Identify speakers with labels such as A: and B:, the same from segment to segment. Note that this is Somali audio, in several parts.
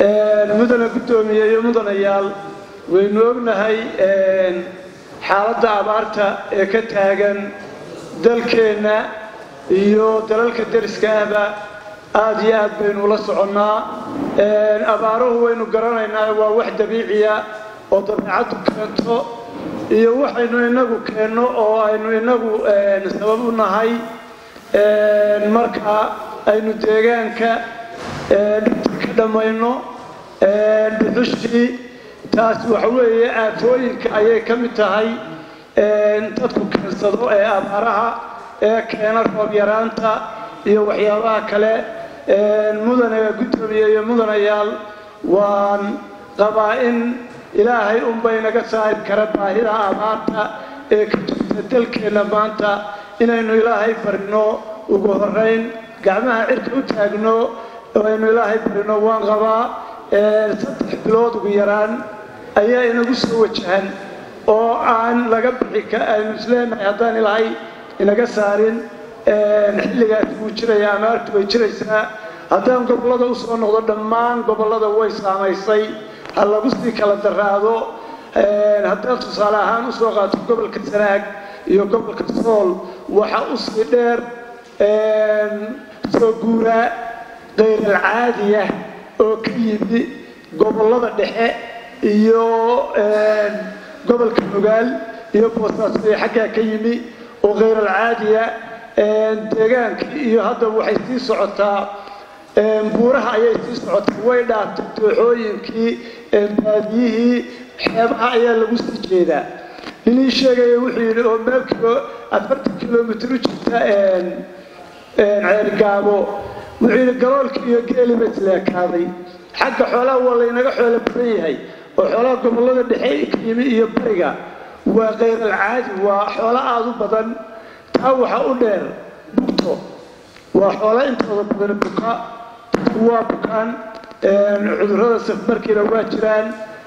A: mudane guddoomiye iyo mudanayaal waynu ognahay xaaladda abaarta ee ka taagan dalkeenna iyo dalalka deriska ahba aada iyo aad baynu ula soconnaa abaaruhu waynu garanaynaa waa wax dabiiciya oo dabeecaddu keento iyo waxaynu inagu keenno oo aynu inagu sabab u nahay marka aynu deegaanka dhibta ka dhammayno dhuxushii taas waxa weeye aafooyinka ayay ka mid tahay dadku keensado ee abaaraha ee keena roob yaraanta iyo waxyaabaha kale mudane guddoomiye iyo mudanayaal waan qabaa in ilaahay unbay naga saari kara baahida abaarta ee ka jirta dalkeenna maanta inaynu ilaahay barino ugu horayn gacmaha cirka u taagno oo aynu ilaahay barino waan qabaa saddex bilood ugu yaraan ayaa inagu soo wajahan oo aan laga bixi aynu isleenahay haddaan ilaahay inaga saarin xilligaas wuu jiraya amaartu way jiraysaa haddaan gobollada u soo noqdo dhammaan gobollada way saamaysay ha lagu sii kala daraado haddaan tusaale ahaan usoo qaato gobolka sanaag iyo gobolka sool waxa usii dheer soo guuraa kayral-caadiya oo ka yimi gobollada dhexe iyo gobolka nugaal iyo boosaaso ee xaggaa ka yimi oo khayral-caadiya deegaankii iyo hadda waxay sii socotaa buuraha ayay sii socotaa way dhaaftay dooxooyinkii baadiyihii xeebaha ayaa lagu sii jeedaa ninii sheegaya wuxuu yidhi oo meelkiiba afartan kilomitr u jirta ceelgaabo wuxuu yidhi galoolka iyo geeliba isleekaaday xagga xoolaha waa laynaga xoolo badan yahay oo xoolaha gobollada dhexe ka yimi iyo bariga waa khayral-caadi waa xoolo aada u badan taa waxaa u dheer bugto waa xoolo intooda badan buka waa bukaan cudurrada safmarkiina waa jiraan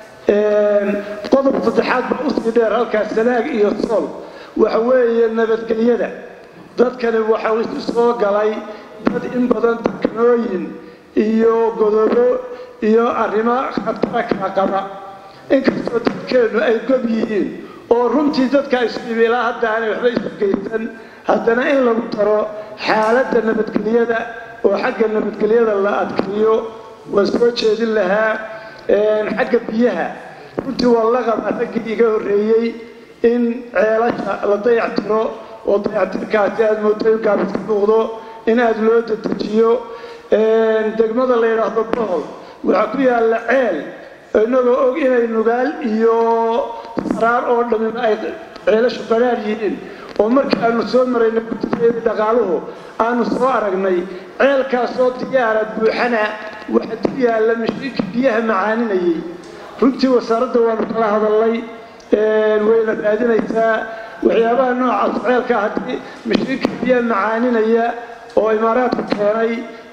A: qodob saddexaad baa usii dheer halkaas sanaag iyo sool waxa weeye nabadgelyada dadkani waxa isu soo galay dad in badan dekanooyin iyo godobo iyo arrimo khatara kala qaba inkastoo dadkeennu ay gob yihiin oo runtii dadka isu yimi ilaa hadda aanay waxba isu geysan haddana in lagu daro xaaladda nabadgelyada oo xagga nabadgelyada la adkeeyo waan soo jeedin lahaa xagga biyaha runtii waa la qabaa raggii iga horreeyey in ceelasha la dayactiro oo dayactirkaasi aada mooday gaabis ka muuqdo in aada loo dedejiyo degmada la yidhaahdo bohol waxaa ku yaalla ceel inagoo og inay nugaal iyo saraar oo dhammiba ay ceelashu qaraar yihiin oo markii aanu soo maraynay guddigeedii dhaqaaluhu aanu soo aragnay ceelkaasoo diyaara buuxana waxaa ku yaalla mashiinka biyaha macaaninayay runtii wasaaradda waanu kala hadalnay wayna raadinaysaa waxyaabaha noocaas ceelka haddii mashiinka biyaha macaaninaya oo imaaraadku keenay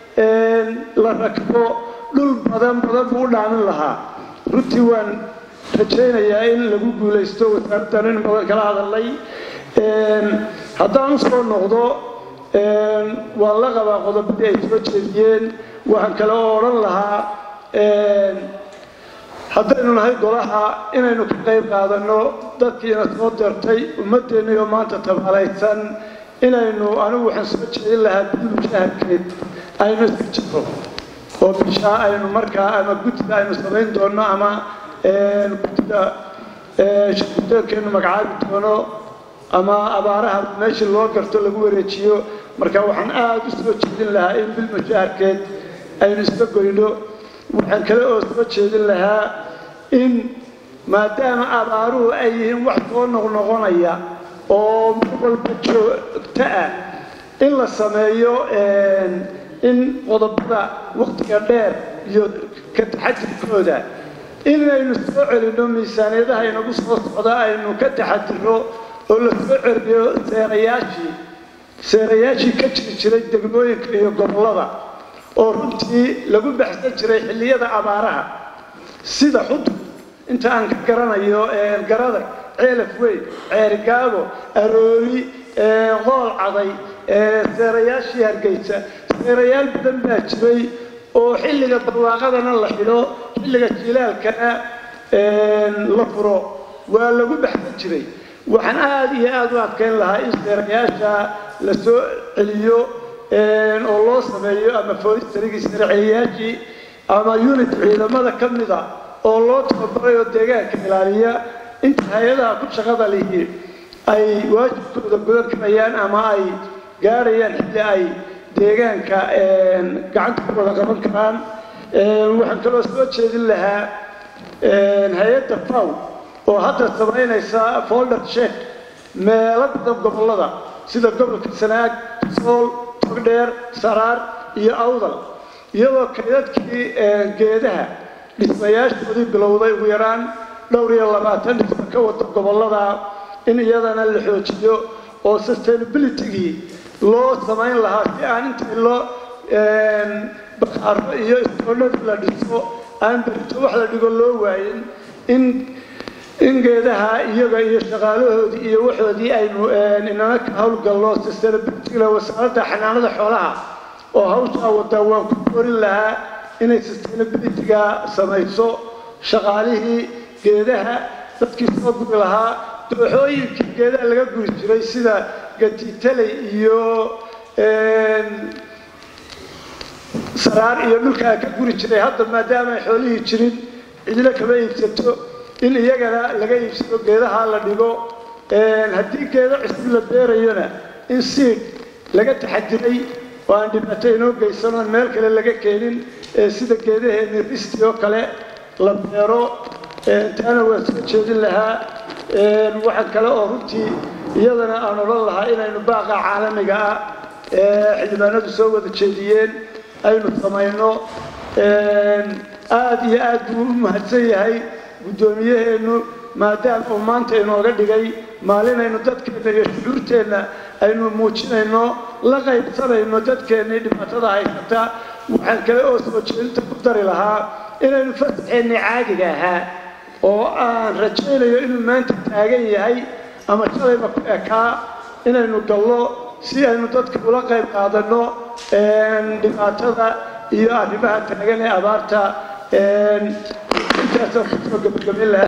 A: la rakbo dhul badan badan buu u dhaamin lahaa runtii waan rajaynayaa in lagu guulaysto wasaaraddan in badan kala hadalnay haddaan usoo noqdo waan la qabaa qodobadii ay soo jeediyeen waxaan kale oo odhan lahaa haddaynu nahay golaha inaynu ka qayb qaadanno dadkiina soo dirtay ummaddeennii oo maanta tabaalaysan inaynu anigu waxaan soo jeedin lahaa bil mushaharkeed aynu iska jiro oo bishaa aynu markaa ama guddida aynu samayn doonno ama guddida shirgudoonkeennu magacaabi doono ama abaaraha meeshii loo garto lagu wareejiyo marka waxaan aada u soo jeedin lahaa in bil mushaharkeed aynu iska goyno waxaan kale oo soo jeedin lahaa in maadaama abaaruhu ay yihiin wax soo noqnoqonaya oo mar walba joogto ah in la sameeyo in qodobada waktiga dheer iyo ka taxadirkooda inaynu soo celinno miisaaniyadaha inagu soo socda aynu ka taxadirno oo la soo celiyo seerayaashii seerayaashii ka jiri jiray degmooyinka iyo gobollada oo runtii lagu baxsan jiray xilliyada abaaraha sida xudud inta aan ka garanayo garada ceelaf weyn ceerigaabo aroori qool caday seerayaashii hargeysa seerayaal badan baa jiray oo xilliga barwaaqadana la xidho xilliga jilaalkana la furo waa lagu baxsan jiray waxaan aada iyo aada u adkayn lahaa in seerayaasha la soo celiyo oo loo sameeyo ama foolistrigii seerceliyaashii ama unit ciidamada ka mida oo loo tababaray oo deegaanka ilaaliya inta hay-adaha ku shaqada lihi ay waajibkooda gudan karayaan ama ay gaarayaan xilli ay deegaanka gacanta ku wada qaban karaan waxaan kaloo soo jeedin lahaa hay-adda faw oo hadda samaynaysa folder check meelo badan gobollada sida gobolka sanaag sool togdheer saraar iyo awdal iyadoo kaydadkii geedaha dhismayaashoodii bilowday ugu yaraan dhowr iyo labaatan dhisma ka wada gobollada in iyadana la xoojiyo oo sustainabilitygii loo samayn lahaa si aan intii loo baqaaro iyo istoonadii la dhiso aan berito wax la dhigo loo waayin in in geedaha iyaga iyo shaqaalahoodii iyo waxoodii aynu inana ka howlgallo sustainabilityga wasaaradda xanaanada xoolaha oo hawshaa wadaa waan ku koorin lahaa inay sustainabilityga samayso shaqaalihii geedaha dadkii soo guri lahaa dooxooyinkii geedaha laga guri jiray sida gatitaley iyo saraar iyo dhulkaa ka guri jiray hadda maadaama ay xoolihii jirin cidlo kama iibsato in iyagana laga iibsado geedaha la dhigo haddii geedo cusub la beerayona in siid laga taxadiray oo aan dhibaato inoo geysan oon meel kale laga keenin sida geedaheeni risti oo kale la beero taana waan soo jeedin lahaa waxaan kale oo runtii iyadana aan odhan lahaa inaynu baaqa caalamiga ah xildhibaanadu soo wada jeediyeen aynu samayno aada iyo aad buu u mahadsan yahay guddoomiyaheennu maadaama uu maanta inooga dhigay maalinaynu dadkeenna iyo shucuurteenna aynu muujinayno la qaybsanayno dadkeennii dhibaatada haysata waxaan kale oo soo jeedinta ku dari lahaa inaynu fasaxeenni caadiga ahaa oo aan rajaynayo inuu maanta taagan yahay ama shalayba ku ekaa inaynu gallo si aynu dadka ula qayb qaadanno dhibaatada iyo arrimaha taagan ee abaarta intaasaan kusoo gabagabayn lahaa